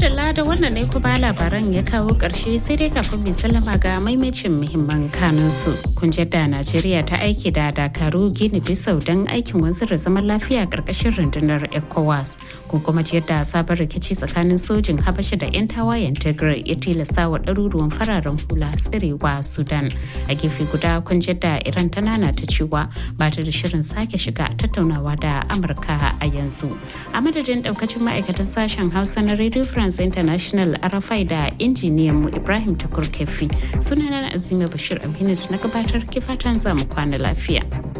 madalla da wannan ne kuma labaran ya kawo ƙarshe sai dai kafin mai sallama ga maimacin muhimman kanunsu. Kun da Najeriya ta aiki da Dakaru Gini Bisau don aikin wanzar da zaman lafiya ƙarƙashin rundunar ECOWAS. Kun kuma yadda sabon rikici tsakanin sojin Habasha da 'yan tawayen Tigray ya tilasta wa ɗaruruwan fararen hula tsirewa Sudan. A gefe guda kun da Iran ta nana ta cewa ba ta da shirin sake shiga tattaunawa da Amurka a yanzu. A madadin ɗaukacin ma'aikatan sashen Hausa na Radio France International Arafai da injiniyan mu Ibrahim Tukur Kefi sunana Azima Bashir Aminu da na gabatar kifatan zamu kwana lafiya.